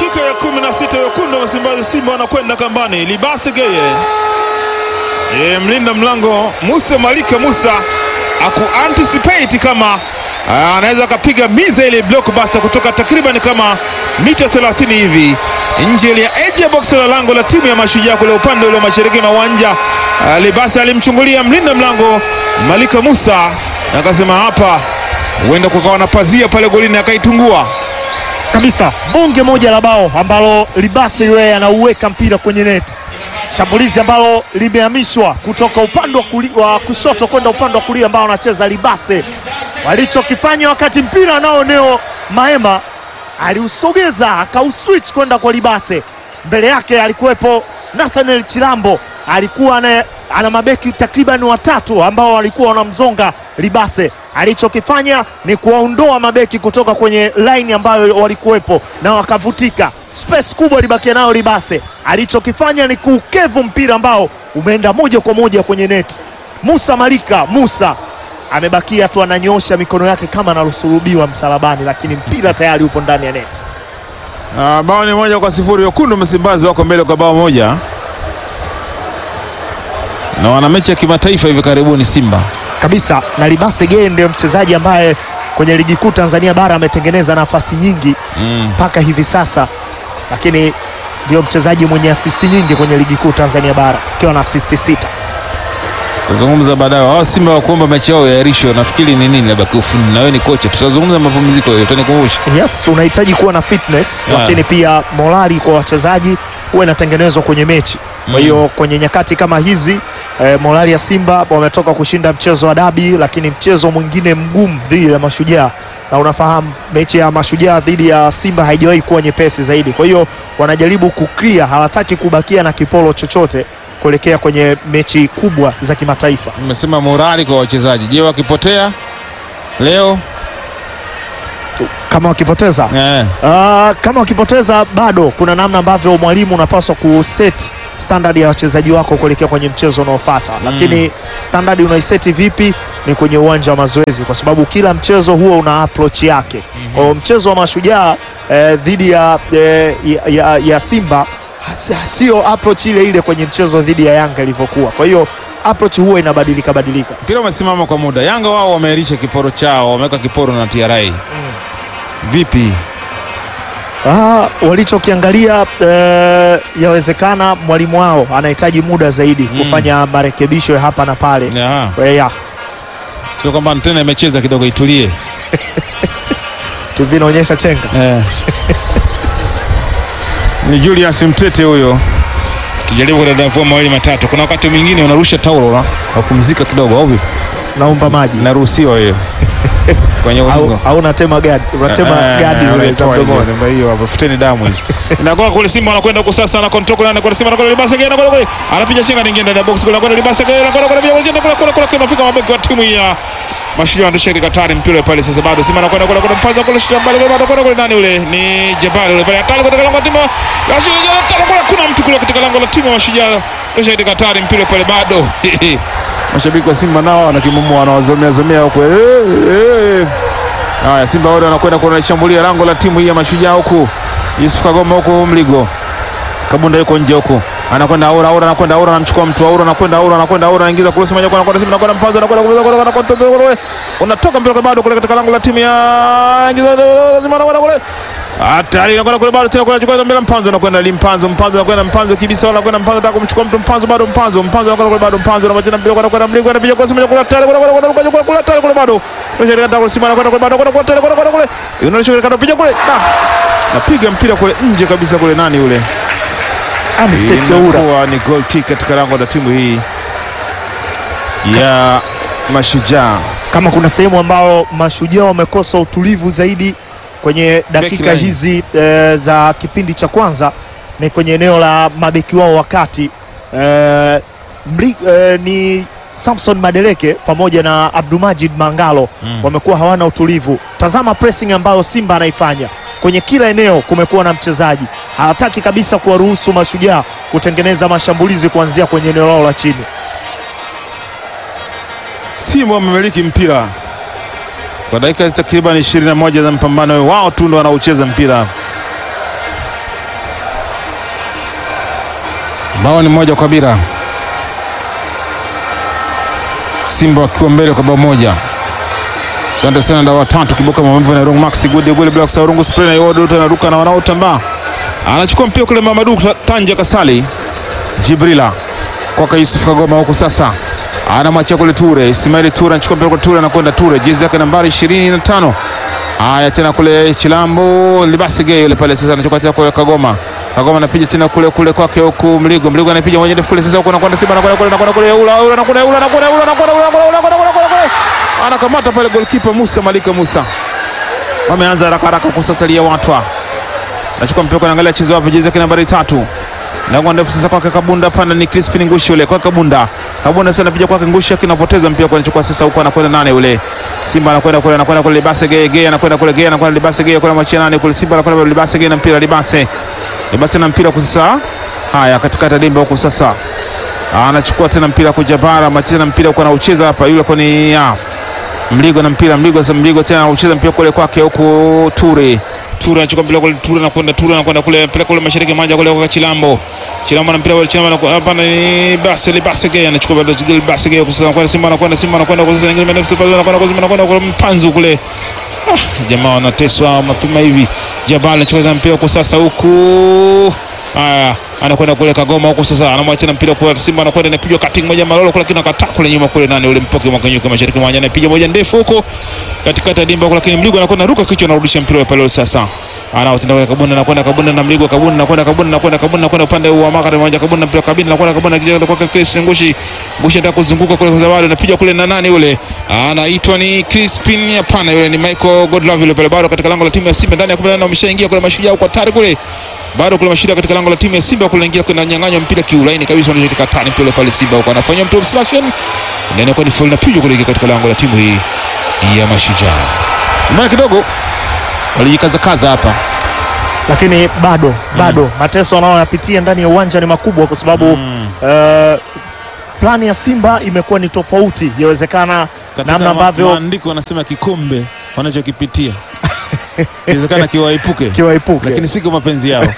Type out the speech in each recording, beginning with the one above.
Dakika ya kumi na sita wekundu wa Msimbazi Simba wanakwenda kambani. Libasi Geye e, mlinda mlango Musa Malika Musa aku anticipate kama ah, anaweza akapiga miza ile blockbuster kutoka takriban kama mita 30 hivi nje ile ya edge ya box la lango la timu ya Mashujaa kule upande ule wa mashariki mwa uwanja. Ah, Libasi alimchungulia mlinda mlango Malika Musa na akasema hapa huenda kukawa na pazia pale golini, akaitungua kabisa bonge moja la bao ambalo Libase yeye anauweka mpira kwenye net. Shambulizi ambalo limehamishwa kutoka upande wa, kuli, wa kushoto kwenda upande wa kulia ambao anacheza Libase. Walichokifanya wakati mpira nao Neo Maema aliusogeza akauswitch kwenda kwa Libase. Mbele yake alikuwepo Nathaniel Chilambo, alikuwa ana, ana mabeki takriban watatu ambao walikuwa wanamzonga Libase. Alichokifanya ni kuwaondoa mabeki kutoka kwenye line ambayo walikuwepo na wakavutika, space kubwa ilibakia nayo Libase. Alichokifanya ni kuukevu mpira ambao umeenda moja kwa moja kwenye net. Musa Malika Musa amebakia tu ananyoosha mikono yake kama anasulubiwa msalabani, lakini mpira tayari upo ndani ya net. Ah, bao ni moja kwa sifuri. Wekundu Msimbazi wako mbele kwa bao moja na wana mechi ya kimataifa hivi karibuni Simba. kabisa na Libase Geye ndio mchezaji ambaye kwenye ligi kuu Tanzania bara ametengeneza nafasi nyingi Mm. mpaka hivi sasa, lakini ndio mchezaji mwenye asisti nyingi kwenye ligi kuu Tanzania bara akiwa na asisti sita. Tutazungumza baadaye. Hao Simba wa kuomba mechi yao yaahirishwe, nafikiri ni nini, labda kiufundi, na wewe ni kocha, tutazungumza mapumziko hiyo, utanikumbusha. Yes, unahitaji kuwa na fitness Yeah. lakini pia morali kwa wachezaji huwa inatengenezwa kwenye mechi. Kwa hiyo kwenye nyakati kama hizi eh, morali ya Simba wametoka kushinda mchezo wa dabi, lakini mchezo mwingine mgumu dhidi ya Mashujaa, na unafahamu mechi ya Mashujaa dhidi ya Simba haijawahi kuwa nyepesi zaidi. Kwa hiyo wanajaribu kuklia, hawataki kubakia na kipolo chochote kuelekea kwenye mechi kubwa za kimataifa. Nimesema morali kwa wachezaji. Je, wakipotea leo Kama wakipoteza eh, Ah, kama wakipoteza bado kuna namna ambavyo mwalimu unapaswa kuset standard ya wachezaji wako kuelekea kwenye mchezo unaofuata, lakini standard unaiseti vipi? Ni kwenye uwanja wa mazoezi, kwa sababu kila mchezo huo una approach yake. Kwa hiyo mchezo wa Mashujaa eh, dhidi ya, eh, ya, ya, ya Simba hasi- sio approach ile ile kwenye mchezo dhidi ya Yanga ilivyokuwa. Kwa hiyo approach huwa inabadilika badilika. mpira umesimama kwa muda. Yanga wao wameahirisha kiporo chao, wameweka kiporo na TRA. Vipi? Ah, walichokiangalia eh, yawezekana mwalimu wao anahitaji muda zaidi Mm. kufanya marekebisho ya hapa na pale. Ya. Eh, ya, Sio kwamba antena imecheza kidogo, itulie. TV inaonyesha chenga. Eh. Ni Julius Mtete huyo kijaribu kudadavua mawili matatu. Kuna wakati mwingine unarusha taulo na kupumzika kidogo, au vipi? Naomba maji Inaruhusiwa hiyo kwenye au, ulingo. au unatema gadi, unatema Eh, gadi zile za unaitoa ile, mdomoni. ndio hiyo hapo, futeni damu hizo. Inagoa kule Simba anakwenda kwa sasa na kontrol nane kwa Simba anakwenda Libasa Gaya anakwenda kule. Anapiga chenga nyingine ndani ya box kule anakwenda Libasa Gaya anakwenda kule pia kule kule kule kule kule mafika mabeki wa timu ya Mashujaa ndio shirika katari mpira pale sasa bado Simba anakwenda kule kule mpanza kule shamba kule bado kule kule nani ule ni Jabali ule pale hatari katika lango la timu ya Mashujaa tano kule kuna mtu kule katika lango la timu ya Mashujaa ndio shirika katari mpira pale bado. Mashabiki wa Simba nao wanakimumua wanawazomea zomea huko. Eh, eh. Haya, Simba wale wanakwenda kunalishambulia lango la timu hii ya Mashujaa huku. Yusuf Kagoma huku Mligo. Kabunda yuko nje huku. Anakwenda Aura, Aura anakwenda Aura anamchukua mtu Aura anakwenda Aura anakwenda Aura anaingiza kule Simba anakwenda Simba anakwenda Mpanzo anakwenda kule kule anakwenda kule kule. Unatoka mbele bado kule katika lango la timu ya ingiza Simba anakwenda kule. Hatari anakwenda kule bado tena kule chukua mbele Mpanzo anakwenda Limpanzo Mpanzo anakwenda Mpanzo kibisa wala anakwenda Mpanzo anataka kumchukua mtu Mpanzo bado Mpanzo Mpanzo anakwenda kule bado Mpanzo anamwacha mbele kwa anakwenda Mligo anapiga kule Simba kule hatari kule kule kule kule kule hatari kule bado. Ndio anataka kule Simba anakwenda kule bado kule kule kule kule kule. Unaonyesha kule kanapiga kule. Ah. Napiga mpira kule nje kabisa kule nani yule? Aniseti Oura. Inakuwa ni goal kick katika lango la timu hii ya Mashujaa. Kama kuna sehemu ambao Mashujaa wamekosa utulivu zaidi kwenye dakika line. hizi eh, za kipindi cha kwanza ni kwenye eneo la mabeki wao wakati eh, mli, eh, ni Samson Madeleke pamoja na Abdulmajid Mangalo Mm. wamekuwa hawana utulivu. Tazama pressing ambayo Simba anaifanya kwenye kila eneo, kumekuwa na mchezaji hawataki kabisa kuwaruhusu Mashujaa kutengeneza mashambulizi kuanzia kwenye eneo lao la chini. Simba wamemiliki mpira kwa dakika takriban 21 za mpambano wao tu ndo wanaocheza mpira. bao ni moja kwa bila, Simba wakiwa mbele kwa bao moja. Asante sana nda watatu kibuka maumivu na Rung Maxi Gudi Gudi Black Saurungu spray na Yodo anaruka na wanaotambaa. Anachukua mpira kule Mamadu Tanja Kasali. Jibrila kwaka Yusuf Kagoma huku sasa. Anamwachia kule Ture. Ismail Ture anachukua mpira kule Ture anakwenda Ture. Jezi yake nambari 25. Haya tena kule Chilambo Libasi Gay yule pale sasa anachukua tena kule Kagoma. Kagoma anapiga tena kule kule kwake huku Mligo. Mligo anapiga moja ndefu kule sasa huko anakwenda Simba anakwenda kule anakwenda kule ula ula anakwenda ula anakwenda ula anakwenda ula anakwenda ula anakwenda ula anakamata pale goalkeeper Musa Malika Musa. Wameanza haraka haraka kusasalia watu. Anachukua mpira kuangalia chezo wapi jezi yake nambari tatu. Lango ndefu sasa kwake Kabunda pana ni Crispin Ngushi yule kwa Kabunda. Kabunda sasa anapiga kwake Ngushi akinapoteza mpira kwa anachukua sasa huko anakwenda nane yule. Simba anakwenda kule anakwenda kule Libase Gay Gay anakwenda kule Gay anakwenda Libase Gay kwa machia nane kule Simba anakwenda Libase Gay na mpira Libase. Libase na mpira kwa sasa. Haya katikati dimba huko sasa. Anachukua tena mpira kwa Jabara, machia na mpira kwa anaucheza hapa yule kwa ni ya. Mligo na mpira Mligo sasa Mligo tena anaucheza mpira kule kwake huko Ture. Ture anachukua mpira kule Ture anakwenda Ture anakwenda kule mpira kule mashariki mmoja kule kwa Chilambo. Chilambo na mpira kule Chilambo hapa ni basi ile basi gay anachukua bado Gil basi gay kwa sasa anakwenda Simba anakwenda Simba anakwenda kwa sasa nyingine mbele Simba anakwenda kwa Simba anakwenda kwa mpanzu kule. Ah, jamaa wanateswa mapema hivi. Jabal anachukua mpira kwa sasa huku. Haya, anakwenda kule Kagoma huko sasa, anamwacha na mpira kwa Simba, anakwenda inapigwa cutting moja malolo kule, lakini akata kule nyuma kule, nani ule mpoke mwakanyuka mashariki mwa uwanja, anapiga moja ndefu huko katikati ya dimba huko, lakini Mligo anakwenda ruka kichwa, anarudisha mpira pale sasa anaotenda kwa Kabunda, anakwenda Kabunda na Mligo, Kabunda anakwenda Kabunda anakwenda Kabunda anakwenda upande wa magharibi mmoja, Kabunda mpira kabini, anakwenda Kabunda kijana kwa Chris Ngushi, Ngushi anataka kuzunguka kule kwa Zawadi, anapiga kule na nani yule, anaitwa ni Crispin, hapana, yule ni Michael Godlove yule pale, bado katika lango la timu ya Simba ndani ya 18 wameshaingia kule, mashujaa kwa tayari kule bado kuna mashida katika lango la timu ya Simba kuingia kuna nyang'anywa mpira kiulaini kabisa, wanachotaka tani mpira pale Simba huko anafanya mtu obstruction ndani kwa ni foul na pigo kuelekea katika lango la timu hii ya Mashujaa. Maana kidogo walijikaza kaza hapa, lakini bado bado mateso wanayoyapitia ndani ya uwanja ni makubwa, kwa sababu eh, plani ya Simba imekuwa ni tofauti. Yawezekana namna ambavyo maandiko wanasema kikombe wanachokipitia inawezekana kiwaepuke, kiwaepuke lakini si kwa mapenzi yao.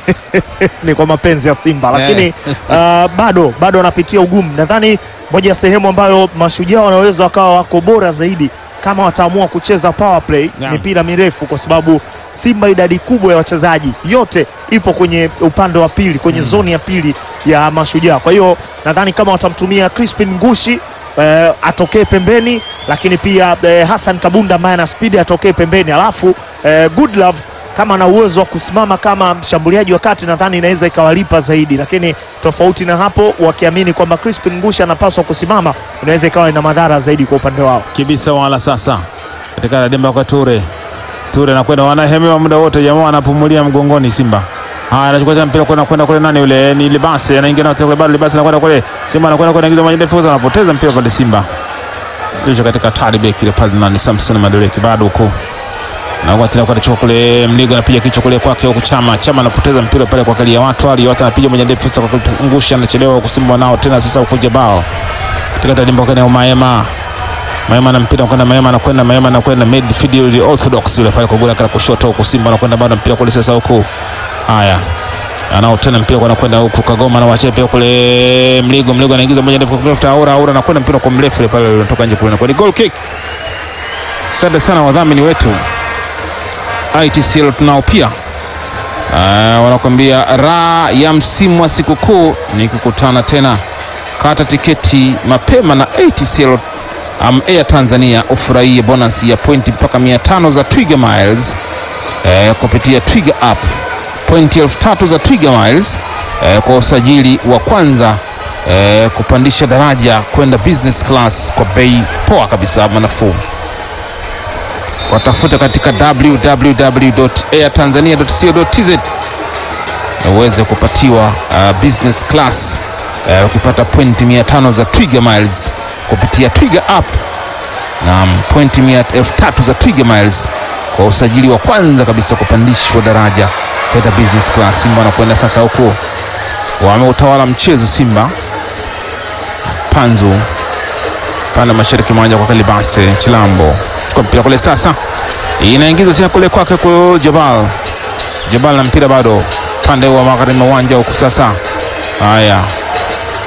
ni kwa mapenzi ya Simba, lakini Eh. uh, bado bado wanapitia ugumu. Nadhani moja ya sehemu ambayo mashujaa wanaweza wakawa wako bora zaidi kama wataamua kucheza power play, Naam. mipira mirefu, kwa sababu Simba idadi kubwa ya wachezaji yote ipo kwenye upande wa pili, kwenye zoni ya pili ya mashujaa. Kwa hiyo nadhani kama watamtumia Crispin Ngushi eh, atokee pembeni, lakini pia eh, Hassan Kabunda ambaye ana spidi atokee pembeni, alafu eh, Goodlove kama ana uwezo wa kusimama kama mshambuliaji wa kati, nadhani inaweza ikawalipa zaidi, lakini tofauti na hapo, wakiamini kwamba Crispin Ngushi anapaswa kusimama, inaweza ikawa ina madhara zaidi kwa upande wao. kibisa wala sasa katika dimba kwa Ture. Ture anakwenda wanahemewa muda wote, jamaa anapumulia mgongoni Simba. Haya, anachukua tena mpira kwenda kwenda kule, nani yule? Ni Libase anaingia na kule, bado Libase anakwenda kule, Simba anakwenda kule, anaingiza maji ndefu, anapoteza mpira pale Simba. Ndio katika tari beki ile pale, nani Samson Madeleki bado huko na kwa tena kwa chukua kule Mligo anapiga kichwa kule kwake huko Chama. Chama anapoteza mpira pale kwa kali ya watu, ali watu anapiga moja ndefu sasa kwa Ngusha anachelewa huko Simba nao tena sasa huko Jabao. Katika dimba kwa Maema. Maema na mpira kwenda Maema anakwenda Maema anakwenda midfield orthodox yule pale kwa gula kala kushoto huko Simba anakwenda bado mpira kule sasa huko. Haya. Anao tena mpira kwa anakwenda huko Kagoma na wachia pia kule Mligo Mligo anaingiza moja ndefu kutafuta Aura Aura anakwenda mpira kwa mrefu yule pale unatoka nje kule na kwa ni goal kick. Asante sana wadhamini wetu ITCL tunao pia uh, wanakuambia raha ya msimu wa sikukuu ni kukutana tena. Kata tiketi mapema na ATCL um, Air Tanzania ufurahie bonus ya pointi mpaka 500 za Twiga Miles eh, kupitia Twiga app, pointi elfu tatu za Twiga Miles eh, kwa usajili wa kwanza eh, kupandisha daraja kwenda business class kwa bei poa kabisa, manafuu watafute katika www.airtanzania.co.tz uweze kupatiwa uh, business class uh, ukipata pointi 500 za Twiga Miles kupitia Twiga app na pointi 3000 za Twiga Miles kwa usajili wa kwanza kabisa kupandishwa daraja kwenda business class. Simba wanakwenda sasa huko, wameutawala mchezo Simba. Panzu pande mashariki mwanja kwa Kalibase Chilambo chukua mpira kule sasa, inaingizwa tena kule kwake kwa Jabal. Jabal na mpira bado pande wa magharibi mwa uwanja huku sasa. Haya,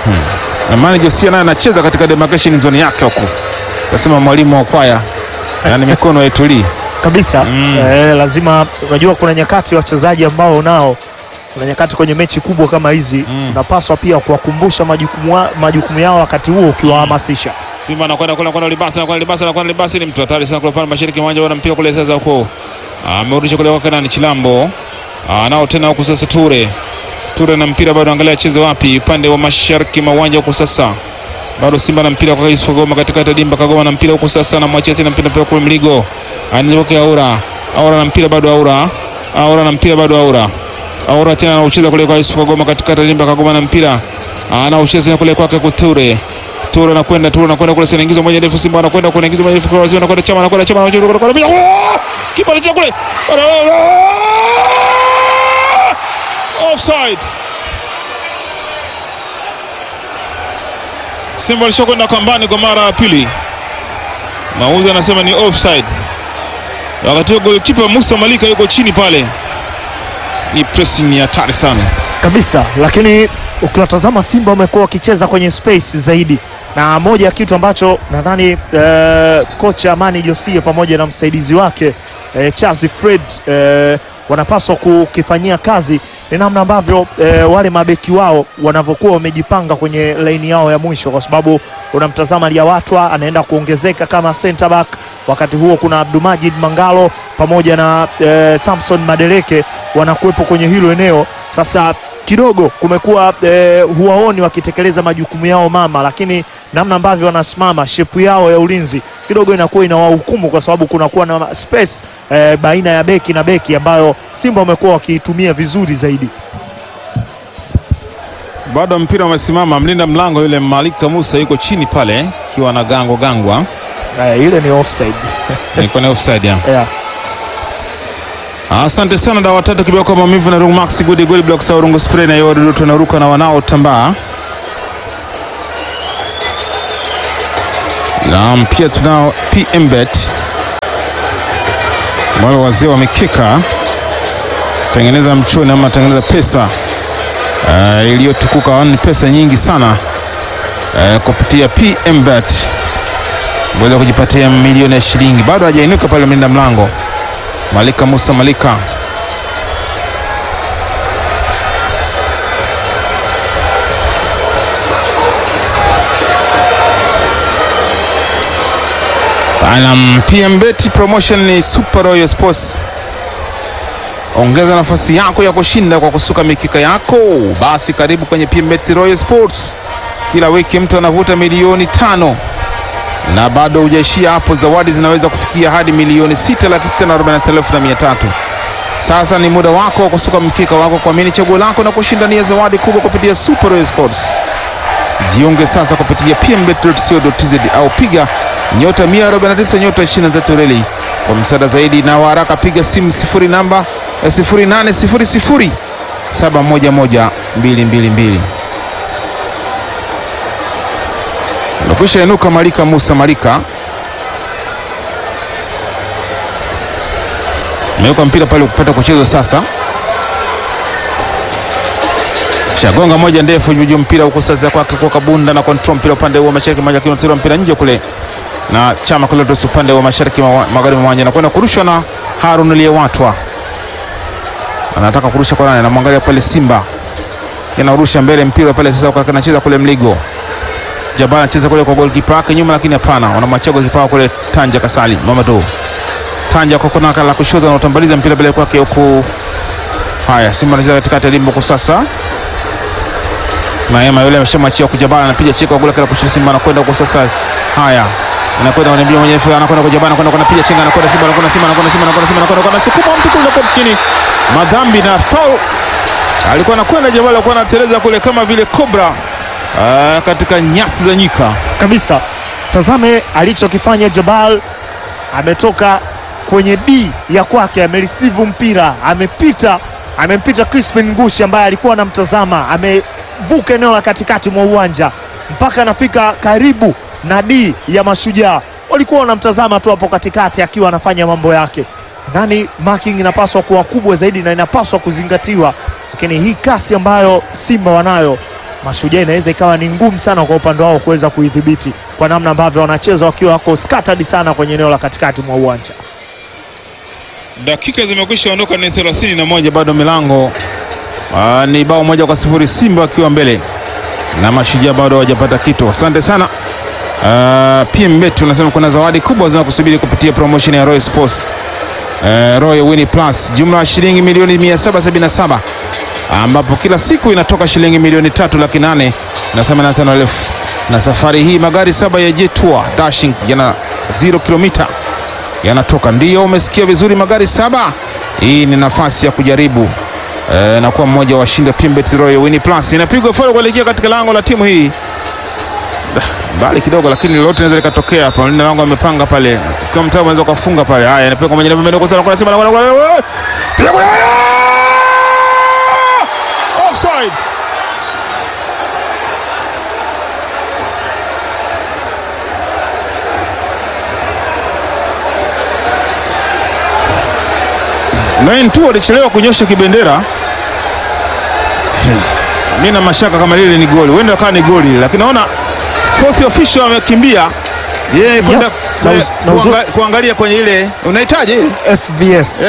na Mani Josia naye anacheza katika demarcation zone yake huko, kasema mwalimu wa kwaya, yani mikono haitulii. kabisa Mm. eh, lazima unajua, kuna nyakati wachezaji ambao nao kuna nyakati kwenye mechi kubwa kama hizi Mm. unapaswa pia kuwakumbusha majukumu, wa- majukumu yao wakati huo ukiwahamasisha. Simba anakwenda kule kwenda Libasa anakwenda Libasa anakwenda Libasa, ni mtu hatari sana kule pale mashariki mwa uwanja, wana mpira kule sasa huko, amerudisha kule kwake nani Chilambo, anao tena huku sasa Ture Ture na mpira bado, angalia acheze wapi, upande wa mashariki mwa uwanja huko sasa bado Simba na mpira kwa Yusuf Kagoma katikati ya dimba, Kagoma na mpira huko sasa, anamwachia tena mpira pia kule Mligo, anazoke Aura, Aura na mpira bado, Aura, Aura na mpira bado, Aura, Aura tena anaucheza kule kwa Yusuf Kagoma katikati ya dimba, Kagoma na mpira anaucheza kule kwake Kuture Tura anakwenda Tura anakwenda kule sasa inaingizwa moja ndefu Simba anakwenda kule inaingizwa moja ndefu kwa Waziri anakwenda Chama anakwenda Chama anakwenda kule kule kule kipa anacheza kule offside Simba alishakwenda kambani kwa mara ya pili Mauzi anasema ni offside wakati huo golikipa Musa Malika yuko chini pale ni pressing ya hatari sana kabisa lakini ukiwatazama Simba wamekuwa wakicheza kwenye space zaidi, na moja ya kitu ambacho nadhani eh, kocha Amani Josie pamoja na msaidizi wake eh, Chazi Fred eh, wanapaswa kukifanyia kazi ni namna ambavyo eh, wale mabeki wao wanavyokuwa wamejipanga kwenye laini yao ya mwisho, kwa sababu unamtazama Liawatwa anaenda kuongezeka kama center back, wakati huo kuna Abdumajid Mangalo pamoja na eh, Samson Madeleke wanakuwepo kwenye hilo eneo. Sasa kidogo kumekuwa eh, huwaoni wakitekeleza majukumu yao mama, lakini namna ambavyo wanasimama shepu yao ya ulinzi kidogo inakuwa inawahukumu kwa sababu kunakuwa na space eh, baina ya beki na beki ambayo Simba wamekuwa wakiitumia vizuri zaidi. bado mpira umesimama, mlinda mlango yule Malika Musa yuko chini pale akiwa na gango gangwa, Eh, ile ni offside. niko na offside ya. yeah. Asante sana dawa tatu kibao kwa maumivu na Rungu Max Good Gold Block sa Rungu Spray na yodo tunaruka na wanao tambaa. Na pia tunao PM Bet. Wale wazee wa mikeka tengeneza mchoni ama tengeneza pesa uh, iliyotukuka ni pesa nyingi sana uh, kupitia PM Bet. Weza kujipatia milioni ya shilingi. Bado hajainuka pale mlinda mlango. Malika Musa Malika Anam PM Bet promotion ni Super Royal Sports. Ongeza nafasi yako ya kushinda kwa kusuka mikika yako. Basi karibu kwenye PM Bet Royal Sports. Kila wiki mtu anavuta milioni tano na bado hujaishia hapo, zawadi zinaweza kufikia hadi milioni sita laki sita na arobaini na tano elfu na mia tatu. Sasa ni muda wako wa kusuka mkeka wako, kuamini chaguo lako na kushindania zawadi kubwa kupitia Super Royal Sports. Jiunge sasa kupitia pmbet.co.tz au piga nyota 149 nyota 23 reli. Kwa msaada zaidi na wa haraka piga simu sifuri namba eh, 0800 711 222. Nakwisha inuka Malika Musa Malika ameweka mpira pale kupata kucheza sasa, shagonga moja ndefu juu mpira huko sasa kwake kwa Kabunda na control mpira upande wa mashariki moja kinatoa mpira nje kule na chama kule ndio upande wa mashariki ma- magharibi mwa uwanja na kwenda kurushwa na Harun Liyewatwa, anataka kurusha kwa nani? Anamwangalia pale Simba, yanarusha mbele mpira pale sasa, kwa anacheza kule Mligo Jabal anacheza kule kwa golikipa wake nyuma, lakini hapana, wanamwachia golikipa wao kule Tanja Kasali Mamadou Tanja kwa kona la kushoto na utambaliza mpira mbele kwake huku. Haya, Simba anacheza katikati ya limbo kwa sasa. Maema yule ameshamwachia kwa Jabal, anapiga cheki kwa kule kala kushoto. Simba anakwenda kwa sasa. Haya, anakwenda kwenye mbio mwenyewe, anakwenda kwa Jabal, anakwenda anapiga chenga, anakwenda Simba, anakwenda Simba, anakwenda Simba, anakwenda Simba, anakwenda kwa sukuma mtu kule kwa chini. Madhambi na foul. Alikuwa anakwenda Jabal, alikuwa anateleza kule kama vile cobra ah, katika nyasi za nyika. kabisa. Tazame alichokifanya Jabal, ametoka kwenye D ya kwake, amereceive mpira, amepita, amempita Crispin Ngushi ambaye alikuwa anamtazama, amevuka eneo la katikati mwa uwanja mpaka anafika karibu na D ya Mashujaa, walikuwa wanamtazama tu hapo katikati akiwa anafanya mambo yake. Nadhani marking inapaswa kuwa kubwa zaidi na inapaswa kuzingatiwa, lakini hii kasi ambayo Simba wanayo Mashujaa inaweza ikawa ni ngumu sana kwa upande wao kuweza kuidhibiti kwa namna ambavyo wanacheza wakiwa wako scattered sana kwenye eneo la katikati mwa uwanja. Dakika zimekwisha ondoka, ni 31 bado milango Aa, ni bao moja kwa sifuri Simba wakiwa mbele na Mashujaa bado hawajapata kitu. Asante sana uh, PMBet unasema kuna zawadi kubwa zinakusubiri kupitia promotion ya Royal Sports uh, Royal Win Plus, jumla ya shilingi milioni 777 ambapo kila siku inatoka shilingi milioni tatu laki nane na 85 elfu na safari hii magari saba ya Jetua Dashing yana 0 kilomita yanatoka. Ndiyo, umesikia vizuri, magari saba. Hii ni nafasi ya kujaribu e, na kuwa mmoja wa washindi wa PMBet Royal Win Plus. Inapigwa foul kuelekea katika lango la timu hii mbali kidogo, lakini lolote linaweza likatokea hapa. Mlinda lango amepanga pale, kwa mtaa unaweza ukafunga pale. Haya, inapigwa kwa mwenye namba sana kwa Simba na kwa piga kwa offside. Nine tu alichelewa kunyosha kibendera. Mimi na mashaka kama lile ni goli, huenda akawa ni goli, lakini naona fourth official amekimbia yeye kwenda Yes, kwe- na uz- na uzu- kuanga- kuangalia kwenye ile unahitaji ile FVS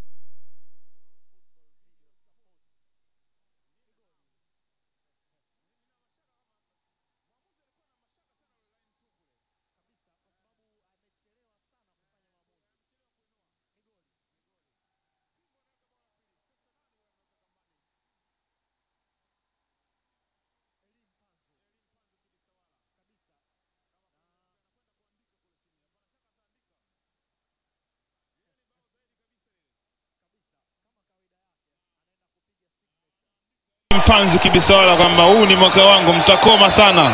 mpanzi kibisawala kwamba huu ni mwaka wangu, mtakoma sana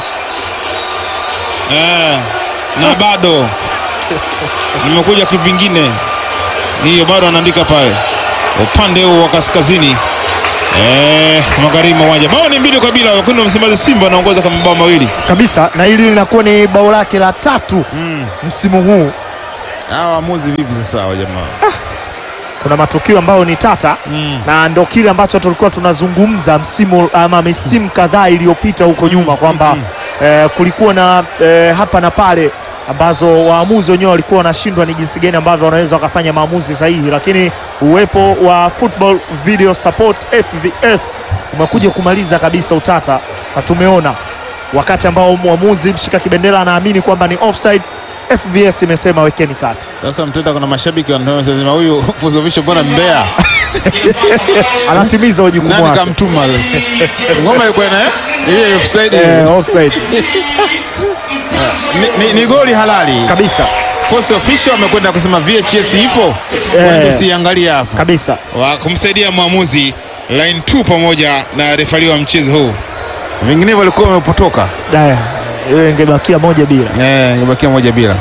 eh, na bado nimekuja kivingine. Hiyo bado anaandika pale upande huu wa kaskazini eh, magharibi mwa uwanja. Bao ni mbili kwa bila, wekundu wa Msimbazi Simba wanaongoza kwa mabao mawili. kabisa, na hili linakuwa ni bao lake la tatu Mm. msimu huu. Hawa waamuzi vipi sasa hawa jamaa? Kuna matukio ambayo ni tata Mm. na ndo kile ambacho tulikuwa tunazungumza msimu ama misimu kadhaa iliyopita huko nyuma kwamba eh, kulikuwa na eh, hapa na pale ambazo waamuzi wenyewe walikuwa wanashindwa ni jinsi gani ambavyo wanaweza wakafanya maamuzi sahihi, lakini uwepo wa Football Video Support FVS umekuja kumaliza kabisa utata, na tumeona wakati ambao mwamuzi mshika kibendera anaamini kwamba ni offside, FVS imesema wekeni kati. Sasa mtenda, kuna mashabiki wanasema huyu fuzovisho mbona mbea? Anatimiza wajibu Nani wake. kamtuma sasa? Ngoma ilikuwa ina ile offside. Eh, offside Ni, ni, ni goli halali. kabisa Force official amekwenda kusema VHS ipo. Eh. Usiangalie hapo. kabisa. Wa kumsaidia mwamuzi line 2 pamoja na refari wa mchezo huu. Vinginevyo walikuwa wamepotoka. Daya, hiyo ingebakia moja bila. Eh, ingebakia moja bila.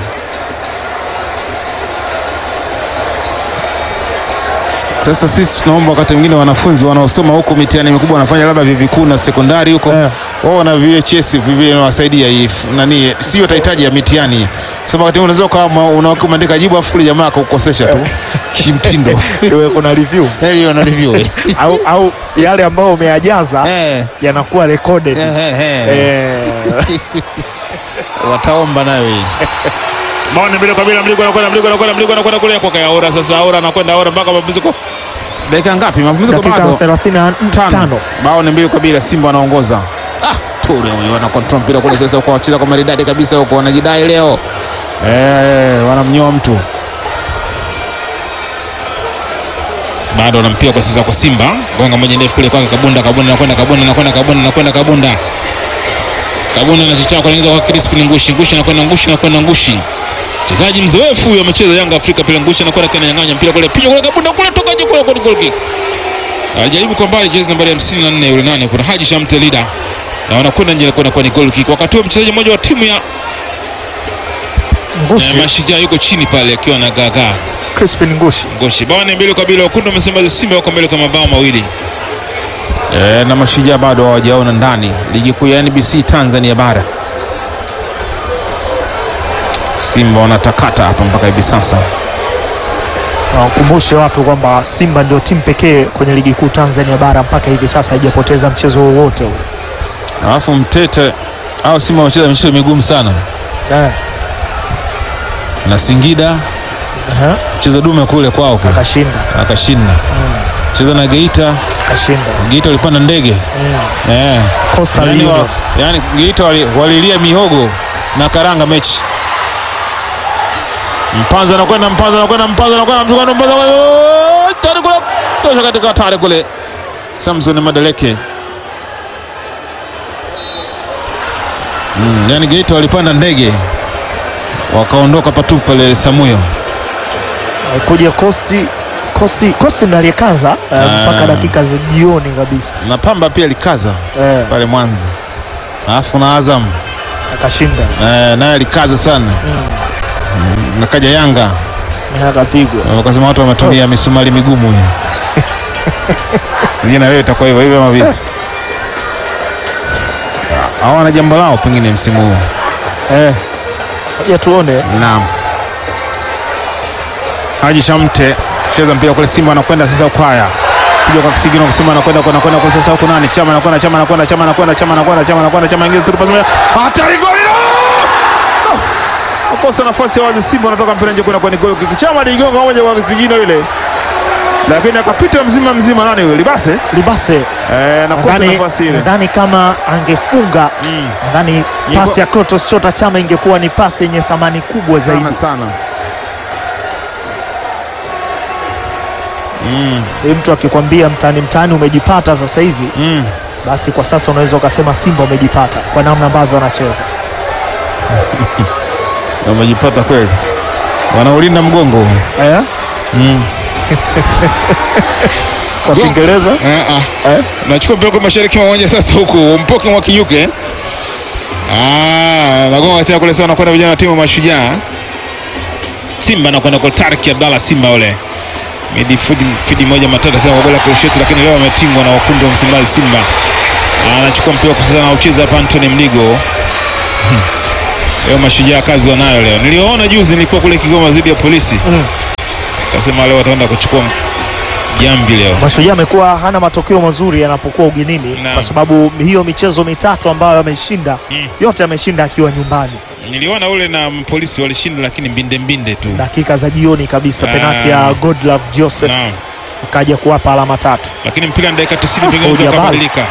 Sasa sisi tunaomba wakati mwingine wanafunzi wanaosoma huko mitihani mikubwa wanafanya labda vyuo vikuu na sekondari huko Eh. wao na VHS vivyo inawasaidia hii f- nani, sio tahitaji ya mitihani. Sasa wakati mwingine unaweza kama unaandika jibu afu kule jamaa akukosesha tu kimtindo. Iwe kuna review Hiyo na review. eh. au, au yale ambayo umeyajaza Eh. yanakuwa recorded. Eh, eh, eh. Eh, Wataomba nayo hii. Maoni mbili kwa bila, mligo anakwenda, mligo anakwenda, mligo anakwenda kule kwa Kayaora. Sasa Aura anakwenda Aura mpaka mapumziko. Dakika ngapi? Mapumziko dakika bado. 35 bao ni mbili kwa bila, Simba wanaongoza. Ah, Ture huyo ana control mpira kule sasa, kwa wacheza kwa maridadi kabisa huko, wanajidai leo eh, wanamnyoa mtu Bado anampia kwa sasa kwa Simba. Gonga moja ndefu kule kwake Kabunda, Kabunda anakwenda, Kabunda anakwenda, Kabunda anakwenda, Kabunda. Kabunda anachochea kuelekeza kwa Crispin Ngushi, Ngushi anakwenda, Ngushi anakwenda, Ngushi. Mchezaji mzoefu huyo amecheza Yanga Afrika pale Ngushi anakwenda kana nyang'anya mpira kule, piga kule Kabunda kule toka nje kule kwa goal kick. Alijaribu kwa mbali jezi nambari 54 yule nani kuna Haji Shamte leader. Na wanakwenda nje kwenda kwa ni goal kick. Wakati huo mchezaji mmoja wa timu ya Ngushi, ya Mashujaa yuko chini pale akiwa na gagaa Crispin Ngushi. Ngoshi. Bao ni mbili kwa bila, wekundu wa Msimbazi Simba wako mbele kwa mabao mawili. eh, na mashujaa bado hawajaona ndani ligi kuu ya NBC Tanzania bara. Simba wanatakata hapa mpaka hivi sasa. Na Wakumbushe watu kwamba Simba ndio timu pekee kwenye ligi kuu Tanzania bara mpaka hivi sasa haijapoteza mchezo wowote ule. alafu Mtete au Simba wamecheza michezo migumu sana Eh, na Singida aha, mchezo dume kule kwao kule akashinda akashinda, cheza na Geita, akashinda Geita walipanda ndege Mm. eh. Coastal Yani, wa, Union. yani Geita wali- walilia mihogo na karanga mechi. Mpanza anakwenda Mpanza anakwenda Mpanza anakwenda Mpanza Mpanza anakwenda- tani kule tosha katika hatari kule. Samson Madeleke. Mm, yani Geita walipanda ndege wakaondoka patu pale Samuyo. kuja Kosti Kosti Kosti ndo aliyekaza eh, Ah. mpaka dakika za jioni kabisa Na Pamba pia likaza eh, pale Mwanza. Alafu kuna Azam akashinda eh, naye alikaza sana. Mm, na kaja Yanga na akapigwa. wakasema watu wametumia misumari migumu hiyo. Sijui na wewe itakuwa hivyo hivyo ama vipi? Hawana jambo lao pengine msimu huu. Eh, ngoja tuone Naam. Haji Shamte cheza mpira kule, Simba anakwenda sasa Ukwaya kuja kwa kisigino kwa Simba anakwenda kwenda kwenda kwa sasa huko nani? Chama anakwenda Chama anakwenda Chama anakwenda Chama anakwenda Chama anakwenda Chama ingiza tu pasi moja. Hatari goli la! No! Akosa nafasi ya wazi Simba anatoka mpira nje kwenda kwa goli kick. Chama aligonga moja kwa kisigino ile. Lakini akapita mzima mzima nani yule? Libase? Libase Eh, nakosa nadhani nafasi ile. nadhani kama angefunga Mm. nadhani Ingekuwa- pasi ya Krotos Chota Chama ingekuwa ni pasi yenye thamani kubwa Sana zaidi. sana. Mm. Ni mtu akikwambia mtani mtani umejipata sasa hivi, Mm. basi kwa sasa unaweza ukasema Simba umejipata kwa namna ambavyo wanacheza. Wamejipata kweli, wanaulinda mgongo Eh? mm. Kwa Go- Kiingereza Eh, ah. eh? Nachukua mpira kwa mashariki mwa uwanja sasa, huku mpoke mwa kinyuke ah, nagonga tena kule sana, nakwenda vijana wa timu ya Mashujaa. Simba anakwenda kwa Tarki Abdalla, Simba ule midi fidi, fidi moja matata sana kwa goli la kurusheti, lakini leo ametingwa na wakundu wa Msimbazi. Simba anachukua mpira kwa sasa na ucheza hapa Anthony Mligo. Leo Mashujaa kazi wanayo leo. Niliwaona juzi, nilikuwa kule Kigoma dhidi ya polisi Mm. kasema leo wataenda kuchukua jambi leo. Mashujaa amekuwa hana matokeo mazuri yanapokuwa ugenini Naam. kwa sababu hiyo michezo mitatu ambayo ameshinda Mm. yote ameshinda akiwa nyumbani, Niliona ule na polisi walishinda, lakini mbinde mbinde tu. dakika za jioni kabisa, Ah. penati ya Godlove Joseph Naam. akaja kuwapa alama tatu. Lakini mpira ni dakika 90 Ah, pengine oh, Jabal. ukabadilika.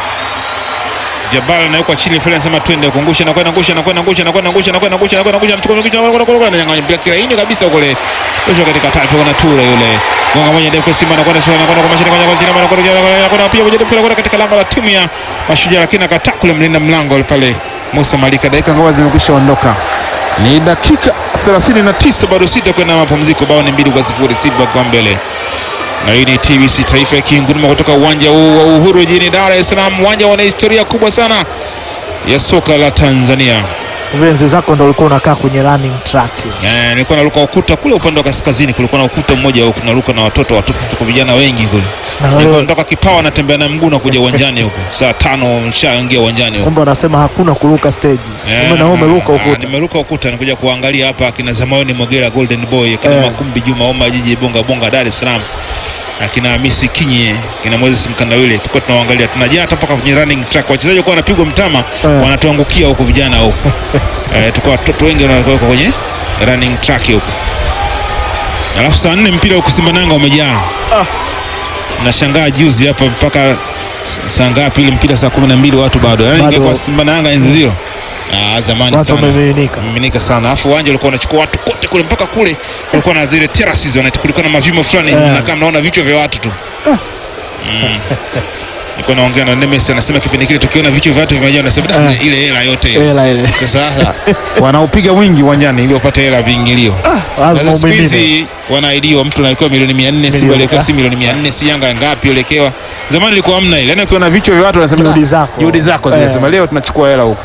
Jabal anawekwa chini, Fred anasema twende kuangusha na kwenda ngusha na kwenda ngusha na kwenda ngusha na kwenda ngusha na kwenda ngusha anachukua ngusha na kwenda kwenda nyang'anya mpira kila ini kabisa kule. Kesho katika tatu kuna tura yule. Gonga moja ndefu Simba na kwenda na kwenda kwa mashine kwa jina na kwenda na kwenda pia moja ndefu kwenda katika lango la timu ya Mashujaa, lakini akataa kule mlinda mlango pale Musa Malika. Dakika ngoma zimekwisha ondoka. Ni dakika 39 bado sita kwenda mapumziko, bao ni mbili kwa sifuri, Simba kwa mbele na hii ni TBC Taifa ikinguruma kutoka uwanja huu wa Uhuru jijini Dar es Salaam, uwanja wana historia kubwa sana ya soka la Tanzania. Enzi zako ndo ulikuwa unakaa kwenye running track. Eh, nilikuwa naruka ukuta kule upande wa kaskazini, kulikuwa na ukuta mmoja huko naruka na watoto watoto, tuko vijana wengi kule. Na Nilikuwa wewe natoka Kipawa natembea na mguu na kuja uwanjani huko saa tano nishaingia uwanjani huko. kumbe wanasema hakuna kuruka stage. Eh, Kumbe na wewe umeruka ah, ukuta. Nimeruka ukuta nikuja kuangalia hapa akina Zamaoni Mogera Golden Boy, akina Eh. Makumbi Juma Oma Jiji Bonga Bonga Dar es Salaam. Akina Hamisi Kinye, akina Moses Mkandawile tulikuwa tunawaangalia. Tunajaa hata mpaka kwenye running track. Wachezaji walikuwa wanapigwa mtama, Eh. wanatuangukia huko vijana huko. Eh, tulikuwa watoto wengi wanawekwa kwenye running track huko. Alafu saa nne mpira huko Simba Nanga umejaa. Ah. Nashangaa juzi hapa mpaka s- saa ngapi ile mpira saa kumi na mbili watu bado. Yaani Bado. ingekuwa Simba na Yanga enzi zile. Ah, zamani Watu sana. wamemiminika. Miminika sana. Alafu uwanja ulikuwa unachukua watu kote kule mpaka kule kulikuwa na zile terraces wanaita kulikuwa na mavimo fulani Eh. mnakaa mnaona vichwa vya watu tu. Mm. Nilikuwa naongea na Nemes anasema kipindi kile tukiona vichwa vya watu vimejaa anasema "Da, Eh. ile hela yote ile. Hela ile. Sasa sasa wanaupiga mwingi uwanjani ili wapate hela ya viingilio. Lazima Sasa siku umimine. hizi wanaidiwa mtu anawekewa milioni 400, Simba Milioni, aliwekewa ah. si milioni 400, si Yanga ngapi ulekewa. Zamani ilikuwa hamna ile. Yaani ukiona vichwa vya watu wanasema Juhudi "Ah, zako." Juhudi zako Eh. zinasema leo tunachukua hela huko.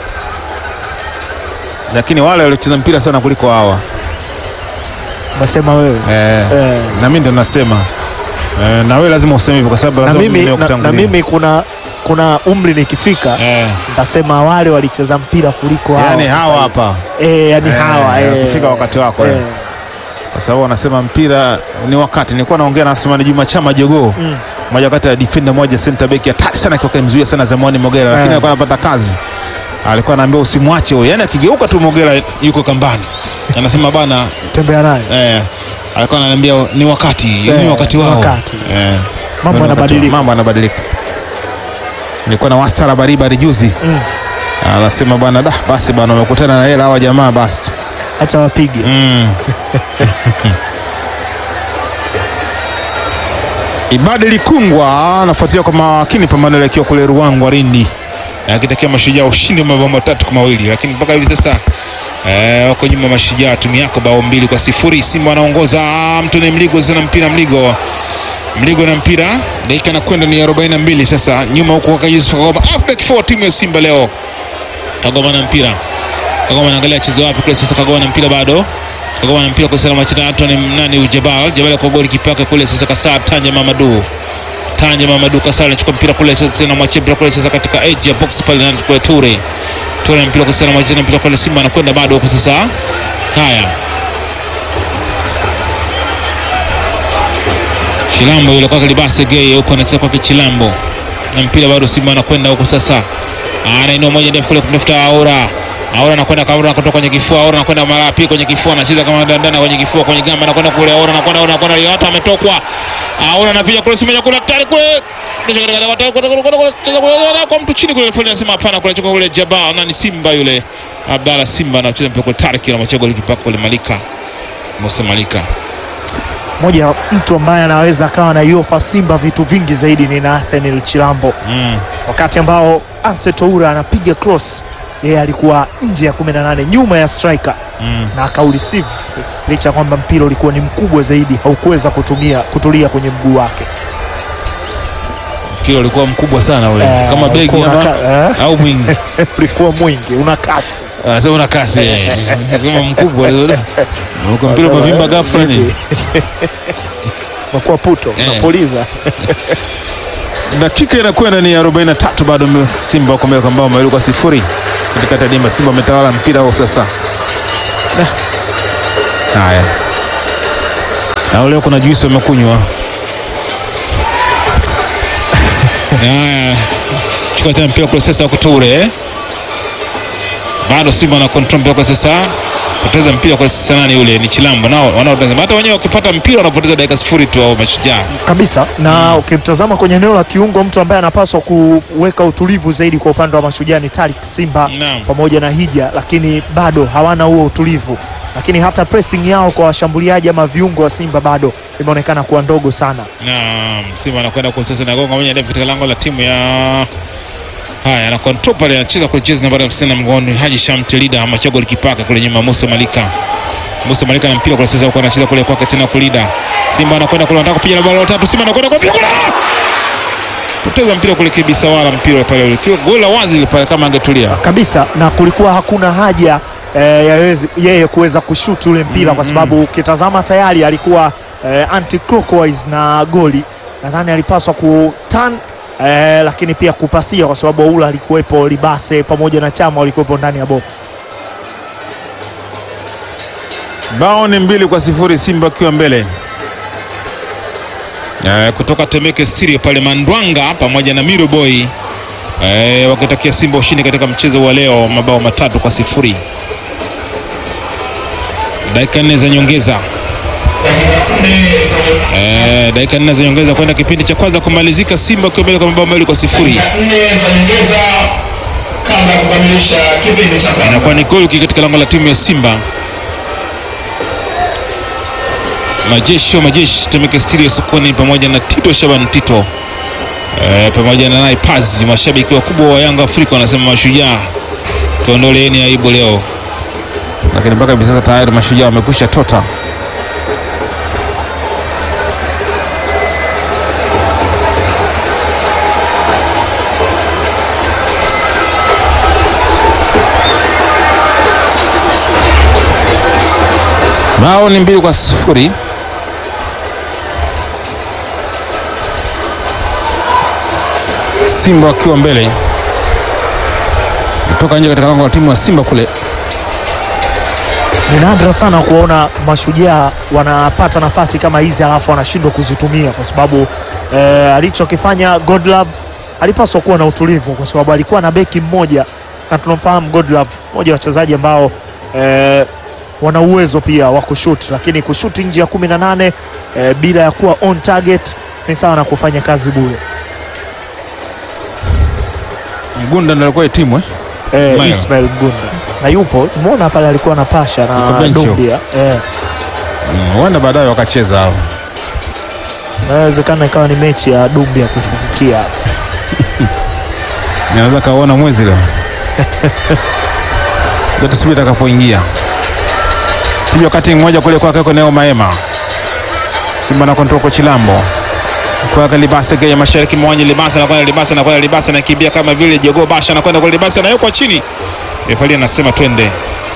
Lakini wale waliocheza mpira sana kuliko hawa. Umesema wewe. Eh. Eh. Na mimi ndo nasema. Eh, na wewe lazima useme hivyo kwa sababu Na lazima mimi mimi na, na kutangulia. mimi kuna kuna umri nikifika Eh. nitasema wale walicheza mpira kuliko hawa. Yaani sasa hawa hivi. hapa. Eh, yani Eh, hawa eh. ukifika wakati wako, eh. Eh. Kwa sababu wanasema mpira ni wakati. Nilikuwa naongea na Asmani Juma Chama Jogoo. Mm. moja kati ya defender moja center back hatari sana kwa kumzuia sana Zamani Mogera, lakini Eh. alikuwa anapata kazi. Alikuwa anaambia usimwache huyo, yani akigeuka tu Mogera yuko kambani, anasema bana tembea naye eh, alikuwa ananiambia ni wakati ni Eh, wakati ni wao wakati. eh, Mambo ni wakati- yanabadilika. mambo yanabadilika. Nilikuwa na wastara baribari juzi Mm. anasema bwana da basi bwana umekutana na hela hawa jamaa basi acha wapige mm. Ibadi Likungwa anafuatilia kwa makini pambano ile akiwa kule Ruangwa Lindi akitakia mashujaa ushindi wa mabao matatu kwa mawili, lakini mpaka hivi sasa eh, wako nyuma mashujaa timu yako bao mbili kwa sifuri. Simba wanaongoza Mtoni Mligo zina mpira Mligo Mligo na mpira, dakika inakwenda ni 42 sasa, nyuma huko kwa Yusuf Kagoma, halfback for timu ya Simba leo. Kagoma na mpira, Kagoma anaangalia acheze wapi kule sasa. Kagoma na mpira bado, Kagoma na mpira kwa salama chini, Anthony nani Ujabal Jabal kwa goli kipaka kule sasa, Kasar Tanja Mamadu Tanja Mamadu Kasar anachukua mpira kule sasa, tena mwachia mpira kule sasa katika edge ya box pale, na kule Ture Ture na mpira kwa salama chini, mpira kule Simba anakwenda bado huko sasa. Haya, Chilambo yule kwake Libase Gay huko anacheza kwake Chilambo na mpira bado Simba anakwenda huko sasa, anainua moja ndefu kule kumtafuta Aura. Aura anakwenda Aura kutoka kwenye kifua, Aura anakwenda mara pili kwenye kifua, anacheza kama dandana kwenye kifua kwenye gamba, anakwenda kule Aura anakwenda Aura anakwenda hata ametokwa. Aura anapiga kule Simba kule tayari kule Kisha katika- katika- katika- katika- katika- cheza kule kwa mtu chini kule fulani anasema hapana kule choka kule Jabal nani Simba yule Abdalla Simba anacheza mpira kule Tariki na machego likipaka kule Malika Musa Malika moja ya mtu ambaye anaweza akawa na iofa Simba vitu vingi zaidi ni Nathaniel Chilambo mm. wakati ambao Anse Toura anapiga cross yeye alikuwa nje ya 18 nyuma ya striker Mm. na akaureceive licha ya kwamba mpira ulikuwa ni mkubwa zaidi haukuweza kutumia kutulia kwenye mguu wake mpira ulikuwa mkubwa sana ule Eh, kama begi ulikuwa ama unaka- eh? au mwingi ulikuwa mwingi una kasi anasema una kasi eh. anasema mkubwa uko mpira umevimba ghafla nini unakuwa puto Eh. unapuliza dakika inakwenda ni 43 bado mme- Simba wako mbele kwa mabao mawili kwa sifuri katikati ya dimba. Simba wametawala mpira huo sasa. Da. Haya, na leo kuna juisi wamekunywa. Haya, chukua tena mpira kule sasa, kuture eh? bado Simba na control mpira kwa sasa, poteza mpira kwa sasa. Nani yule? Ni Chilambo nao wanaotazama, hata wenyewe wakipata mpira wanapoteza dakika sifuri tu au mashujaa kabisa na ukimtazama kwenye eneo la kiungo mtu ambaye anapaswa kuweka utulivu zaidi kwa upande wa mashujaa ni Tariq Simba Naam. pamoja na Hija, lakini bado hawana huo utulivu, lakini hata pressing yao kwa washambuliaji ama viungo wa Simba bado imeonekana kuwa ndogo sana. Naam, Simba anakwenda kwa sasa nagonga moja ndefu katika lango la timu ya haya, ana control pale, anacheza kwa jezi nambari 50 na mgoni Haji Shamte Lida Machago likipaka kule nyuma, Musa Malika Musa Malika na mpira kwa sasa huko anacheza kule kwake tena kulida. Simba anakwenda kule, anataka kupiga na bao la tatu. Simba anakwenda kwa mpira kule, poteza mpira kule kibisa, wala mpira pale ule kiwa goli la wazi ile pale, kama angetulia kabisa na kulikuwa hakuna haja eh, ya yezi- yeye kuweza kushuti ule mpira kwa sababu ukitazama tayari alikuwa eh, anti clockwise na goli nadhani alipaswa kutan eh, lakini pia kupasia kwa sababu Oula alikuwepo, Libase pamoja na Chama walikuwepo ndani ya box. Bao ni mbili kwa sifuri, Simba akiwa mbele eh, kutoka Temeke Stereo pale Mandwanga pamoja na Miro Boy eh, wakitakia Simba ushindi katika mchezo wa leo, mabao matatu kwa sifuri. Dakika nne za nyongeza eh, dakika nne za nyongeza kwenda kipindi cha kwanza kumalizika, Simba akiwa mbele kwa mabao mawili kwa sifuri. Dakika nne za nyongeza kabla ya kukamilisha kipindi cha kwanza. inakuwa ni goli katika lango la timu ya Simba. Majeshi wa majeshi Temeke Stereo sokoni pamoja na Tito Shaban Tito e, pamoja na naye Pazi, mashabiki wakubwa wa Yanga Afrika wanasema mashujaa, tuondoleeni aibu leo. Lakini mpaka hivi sasa tayari mashujaa wamekwisha tota. Bao ni mbili kwa sifuri. Simba wakiwa mbele kutoka nje katika lango la timu ya Simba kule. Ni nadra sana kuona mashujaa wanapata nafasi kama hizi alafu wanashindwa kuzitumia, kwa sababu eh, alichokifanya Godlove alipaswa kuwa na utulivu kwa sababu alikuwa na beki mmoja na tunamfahamu Godlove, mmoja wa wachezaji ambao eh, wana uwezo pia wa kushoot, lakini kushoot nje ya 18 eh, bila ya kuwa on target ni sawa na kufanya kazi bure. Mgunda ndo alikuwa timu eh? Eh, Ismail. Ismail Mgunda na yupo, umeona pale alikuwa na pasha Yuko na benchi. Dumbia eh, Mm, Huenda baadaye wakacheza hao. inawezekana ikawa ni mechi ya Dumbia kufungukia Naweza kaona mwezi leo. Ndio tusubiri atakapoingia. Piga wakati mmoja kule kwake kwa Neo Maema. Simba na kontrol kwa Chilambo. Kwa Libasa kwa mashariki mwanja Libasa na kwenda Libasa na kwenda Libasa na kimbia kama vile Jogo Basha na kwenda kwa Libasa na yuko chini. Refali anasema twende.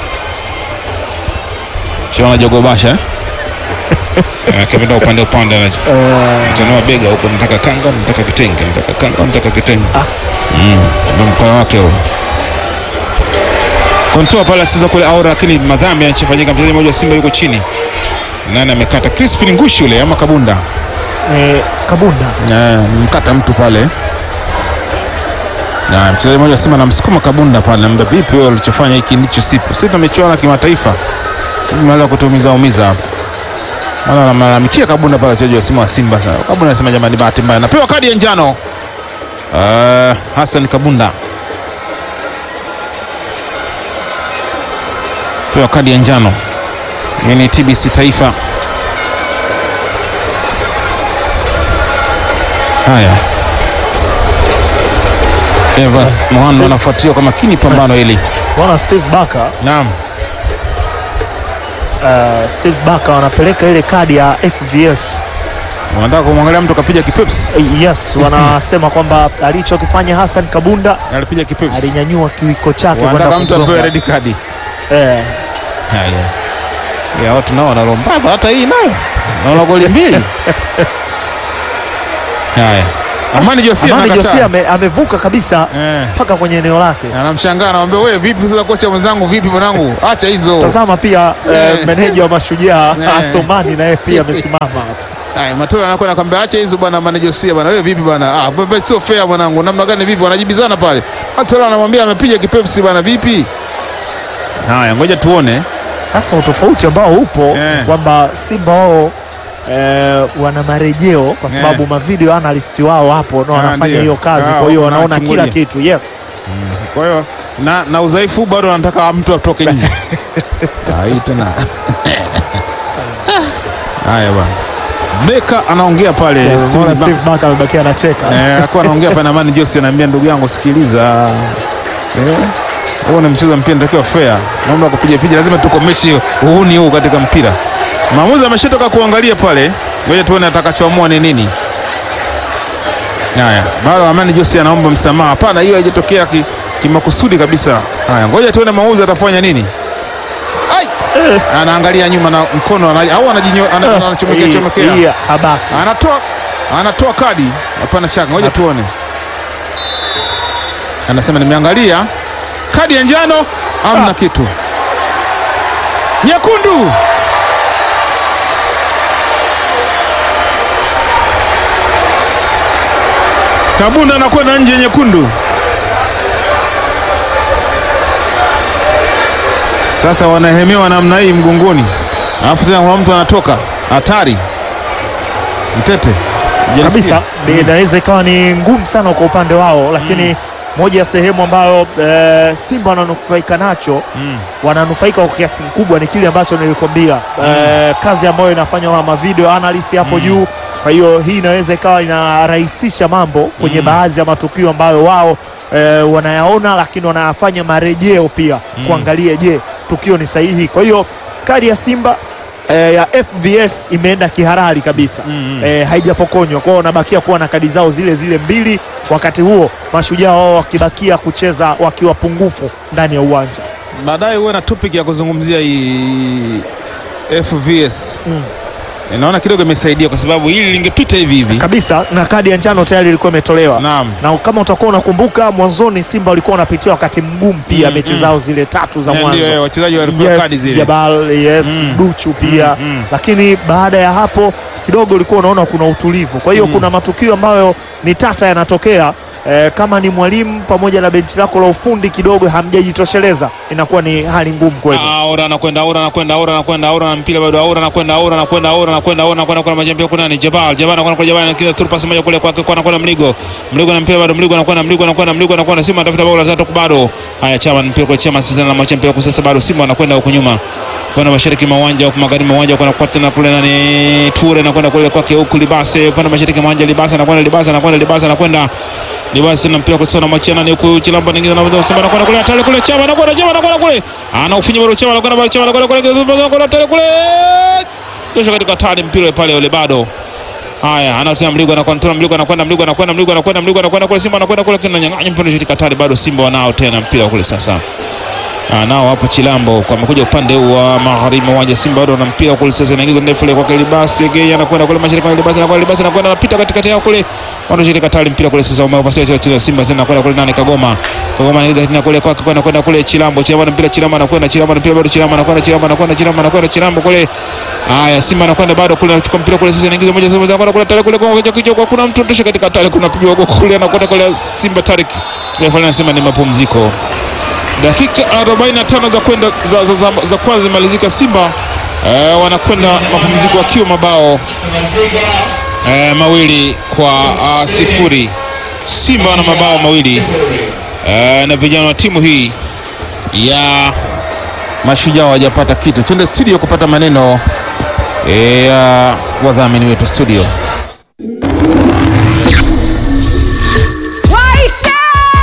Chiona Jogo Basha eh? Eh, Kevin upande upande na eh, Tanua bega huko, nataka kanga, nataka kitenge, nataka kanga, nataka kitenge. Ah. Mm, ndio mkono wake huo. Kontoa pale sasa kule aura, lakini madhambi yanachofanyika, mchezaji mmoja wa Simba yuko chini. Nani amekata? Crispin Ngushi yule ama Kabunda? eh, Kabunda Eh, mkata mtu pale. Na mchezaji mmoja wa Simba anamsukuma Kabunda pale, anamwambia vipi wewe ulichofanya hiki ndicho sipo. Sisi tumechuana kimataifa. Tunaweza kutumiza umiza hapa. Maana anamlalamikia Kabunda pale wachezaji wa Simba wa Simba sana. Kabunda anasema jamani, bahati mbaya. Napewa kadi ya njano. Uh, Hassan Kabunda. Pewa kadi ya njano. Hii ni TBC Taifa. Haya. Evans Mwando anafuatilia kwa makini pambano hili. Bwana Steve Baka Naam. uh, Steve Baka wanapeleka ile kadi ya FVS Unataka kumwangalia mtu kapiga kipepsi? Eh, yes, wanasema kwamba alichokifanya Hassan Kabunda Alipiga kipepsi. alinyanyua kiwiko chake kwenda Wanataka mtu apewe kugonga. red card. Eh, Haya. Ya watu nao wanalombaba hata hii nayo. Naona goli mbili. Haya. Amani Josia Amani anakataa. Josia ame, amevuka kabisa Eh. mpaka kwenye eneo lake. Anamshangaa anamwambia wewe vipi sasa kocha mwenzangu vipi mwanangu? Acha hizo. Tazama pia eh, Eh. meneja wa Mashujaa Eh. Athumani naye pia amesimama hapa. Haya, Matola anakwenda akamwambia acha hizo bwana Amani Josia bwana. Wewe vipi bwana? Ah, baba sio fair mwanangu. Namna gani vipi? Wanajibizana pale. Matola anamwambia amepiga kipepsi bwana vipi? Haya, ngoja tuone. Sasa utofauti ambao upo Eh. kwamba Simba wao eh, wana marejeo kwa sababu Eh. mavideo analyst wao hapo na Ah, wanafanya ndio. hiyo kazi, Ah, kwa hiyo wanaona wanachungulia. kila kitu. Yes, Kwa hiyo na, na udhaifu bado anataka mtu atoke nje. Ah, hii tena. Haya bwana. Beka anaongea pale Eh, Steve unaona Ba- Steve Baka amebakia anacheka. Eh, alikuwa anaongea pale na Amani Josi anaambia ndugu yangu sikiliza. Eh, huo ni mchezo wa mpira natakiwa fair. Naomba kupiga picha lazima tukomeshe uhuni huu katika mpira. Maamuzi ameshatoka kuangalia pale. Ngoja tuone atakachoamua ni nini. Haya, bado Amani Josi anaomba msamaha. Hapana, hiyo haijatokea ki- kimakusudi kabisa. Haya, ngoja tuone maamuzi atafanya nini. Ai! Anaangalia nyuma na mkono ana- au anajinyo ana- anachomekea Hii- chomekea. hii habaki. Anatoa anatoa kadi, hapana shaka, ngoja tuone. Anasema nimeangalia kadi ya njano, amna kitu. Nyekundu. Kabunda anakwenda nje, nyekundu. Sasa wanahemewa namna hii mgongoni, alafu tena kuna mtu anatoka hatari. Mtete kabisa ni- inaweza ikawa ni ngumu sana kwa upande wao, lakini moja ya sehemu ambayo eh, Simba wananufaika nacho Mm. wananufaika kwa kiasi kikubwa ni kile ambacho nilikwambia, eh, kazi ambayo inafanywa na mavideo analyst hapo juu. Kwa hiyo hii inaweza ikawa inarahisisha mambo kwenye baadhi ya matukio ambayo wao eh, wanayaona, lakini wanayafanya marejeo pia kuangalia, je, tukio ni sahihi. Kwa hiyo kadi ya Simba eh, ya FVS imeenda kihalali kabisa eh, haijapokonywa kwao, wanabakia kuwa na kadi zao zile zile mbili, wakati huo mashujaa wao wakibakia kucheza wakiwa pungufu ndani ya uwanja. baadaye huwe na topic ya kuzungumzia hii FVS. Mm. Naona kidogo imesaidia kwa sababu hili lingepita hivi hivi. kabisa na kadi ya njano tayari ilikuwa imetolewa Naam. na kama utakuwa unakumbuka mwanzoni Simba walikuwa wanapitia wakati mgumu pia Mm, mechi mm. zao zile tatu za Eh, ndio, eh, mwanzo wachezaji walikuwa kadi yes, zile. Jabal yes Mm. Duchu pia Mm, mm. lakini baada ya hapo kidogo ulikuwa unaona kuna utulivu. Kwa hiyo kuna matukio ambayo ni tata yanatokea eh, kama ni mwalimu pamoja na benchi lako la ufundi kidogo hamjajitosheleza, inakuwa ni hali ngumu kweli. Aura anakwenda Aura anakwenda Aura anakwenda Aura na mpira bado Aura anakwenda Aura anakwenda Aura anakwenda Aura anakwenda kwa majambia kuna ni Jabal Jabal anakwenda kwa Jabal anakiza through pass moja kule kwake kwa anakwenda Mligo Mligo na mpira bado Mligo anakwenda Mligo anakwenda Mligo anakwenda Simba anatafuta bao la tatu bado haya chama mpira kwa chama sasa na macha mpira kwa sasa bado Simba anakwenda huko nyuma kwenda mashariki mwa uwanja huko magharibi mwa uwanja kwa tena kule nani Ture anakwenda kule kwake huku Libase upande mashariki mwa uwanja Libase anakwenda Libase anakwenda Libase anakwenda Libase na mpira kwa sasa na machana ni huku Chilamba nyingine na Simba anakwenda kule hatari kule chama anakwenda chama anakwenda kule anaufinya bado chama anakwenda bado chama anakwenda kule anakwenda hatari kule tosha katika tani mpira pale ule bado Haya, anatia Mligo anakontrola Mligo anakwenda Mligo anakwenda Mligo anakwenda Mligo anakwenda kule Simba anakwenda kule kina nyang'anya mpira katika tani bado Simba wanao tena mpira kule sasa. Ah, nao hapo Chilambo kwa amekuja upande huu wa magharibi wa uwanja Simba bado wana mpira kule sasa inaingiza ndefu ile kwa Kelibasi Gei anakwenda kule mashariki kwa Kelibasi anakwenda Kelibasi anakwenda anapita katikati yao kule wanashirika tali mpira kule sasa umepasia cha cha Simba tena kwenda kule nani Kagoma Kagoma anaingiza tena kule kwake kwenda kwenda kule Chilambo Chilambo mpira Chilambo anakwenda Chilambo mpira bado Chilambo anakwenda Chilambo anakwenda Chilambo anakwenda Chilambo kule haya Simba anakwenda bado kule anachukua mpira kule sasa inaingiza moja sasa anakwenda kule tale kule kwa kichwa kichwa kwa kuna mtu tosha katika tale kuna pigwa kwa kule anakwenda kule Simba Tarik refa anasema ni mapumziko dakika 45 za kwenda za, za, za, za kwanza zimalizika Simba eh, wanakwenda mapumziko wakiwa mabao eh, mawili kwa uh, sifuri. Simba wana mabao mawili eh, na vijana wa timu hii ya Mashujaa hawajapata kitu. Twende studio kupata maneno eh, ya wadhamini wetu studio. Waite!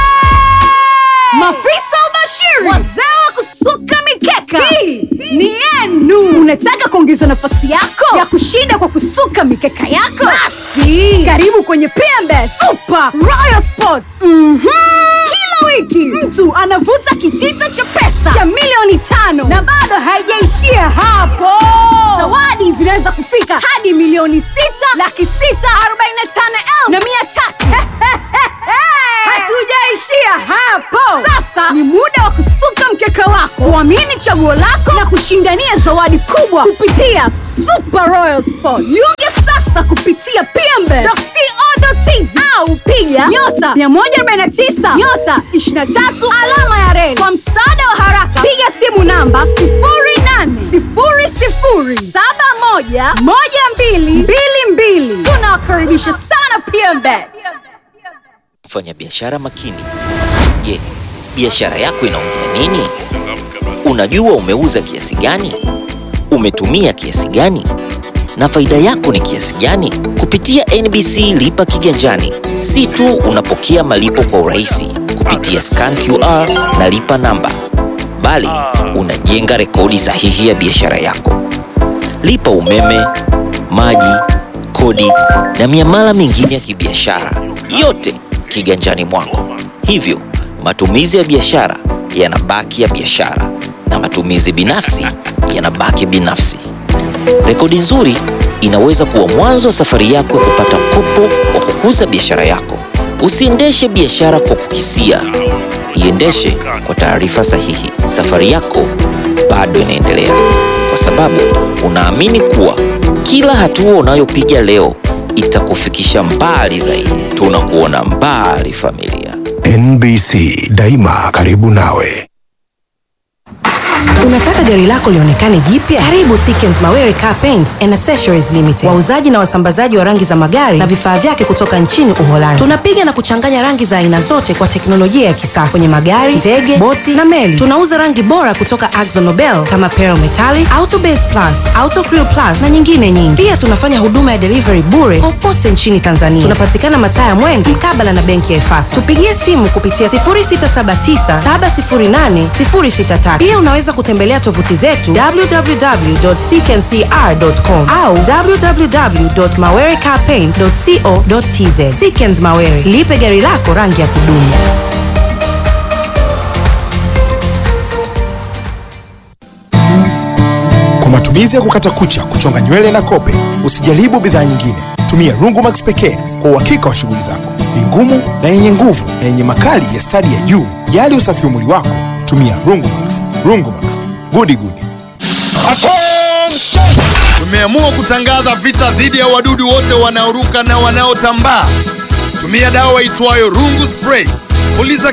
Mafisa ubashiri, wazee wa kusuka mikeka, hii ni yenu. Unataka kuongeza nafasi yako ya kushinda kwa kusuka mikeka yako? Basi karibu kwenye PMB Super Royal Sports. Mhm. Kila wiki mtu anavuta kitita cha pesa cha milioni tano na bado haijaishia hapo. Zawadi zinaweza kufika hadi milioni sita laki sita arobaini na tano elfu na mia tatu. Hatujaishia hapo. Sasa ni muda wa kusuka mkeka wako, kuamini chaguo lako na kushindania zawadi kubwa kupitia Super Royal Sport. Jiunge sasa kupitia pmbe.co.tz au piga nyota 149 nyota 23 alama ya reli. Kwa msaada wa haraka, piga simu namba 0800711222. Tunawakaribisha sana PMBet. Mfanya biashara makini. Je, biashara yako inaongea nini? Unajua umeuza kiasi gani? Umetumia kiasi gani? Na faida yako ni kiasi gani? Kupitia NBC Lipa Kiganjani, si tu unapokea malipo kwa urahisi kupitia scan QR na lipa namba, bali unajenga rekodi sahihi ya biashara yako. Lipa umeme, maji, kodi na miamala mingine ya kibiashara, yote kiganjani mwako. Hivyo matumizi ya biashara yanabaki ya biashara na matumizi binafsi yanabaki binafsi. Rekodi nzuri inaweza kuwa mwanzo wa safari yako ya kupata mkopo wa kukuza biashara yako. Usiendeshe biashara kwa kuhisia, iendeshe kwa taarifa sahihi. Safari yako bado inaendelea, kwa sababu unaamini kuwa kila hatua unayopiga leo itakufikisha mbali zaidi. Tunakuona mbali, familia. NBC daima karibu nawe. Unataka gari lako lionekane jipya? Karibu Sikens Mawere Car Paints and Accessories Limited, wauzaji na wasambazaji wa rangi za magari na vifaa vyake kutoka nchini Uholanzi. Tunapiga na kuchanganya rangi za aina zote kwa teknolojia ya kisasa kwenye magari, ndege, boti na meli. Tunauza rangi bora kutoka Akzo Nobel kama Pearl Metallic, Auto Base Plus, Auto Crew Plus na nyingine nyingi. Pia tunafanya huduma ya delivery bure popote nchini Tanzania. Tunapatikana mataa ya Mwenge mkabala na benki ya Ifata. Tupigie simu kupitia 0679708063. Pia unaweza kutembelea tovuti zetu www.ckncr.com au www.mawerecarpaint.co.tz. Sikens Mawere, lipe gari lako rangi ya kudumu. Kwa matumizi ya kukata kucha, kuchonga nywele na kope, usijaribu bidhaa nyingine. Tumia Rungumax pekee kwa uhakika wa shughuli zako. Ni ngumu na yenye nguvu na yenye makali ya stadi ya juu. Jali usafi wa mwili wako, tumia Rungumax. Rungumax, gudi gudi. Tumeamua kutangaza vita dhidi ya wadudu wote wanaoruka na wanaotambaa. Tumia dawa itwayo Rungu Spray. Puliza